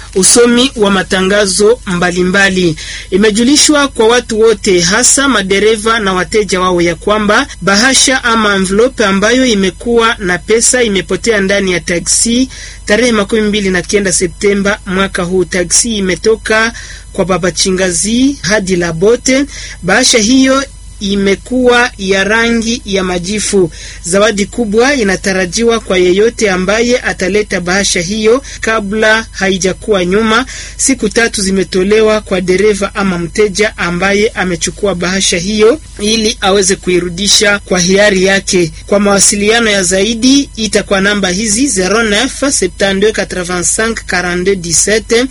usomi wa matangazo mbalimbali. Imejulishwa kwa watu wote, hasa madereva na wateja wao, ya kwamba bahasha ama envelope ambayo imekuwa na pesa imepotea ndani ya taksi tarehe makumi mbili na kenda Septemba mwaka huu. Taksi imetoka kwa baba Chingazi hadi Labote. Bahasha hiyo imekuwa ya rangi ya majifu. Zawadi kubwa inatarajiwa kwa yeyote ambaye ataleta bahasha hiyo kabla haijakuwa nyuma. Siku tatu zimetolewa kwa dereva ama mteja ambaye amechukua bahasha hiyo ili aweze kuirudisha kwa hiari yake. Kwa mawasiliano ya zaidi ita kwa namba hizi 09 72 85 42 17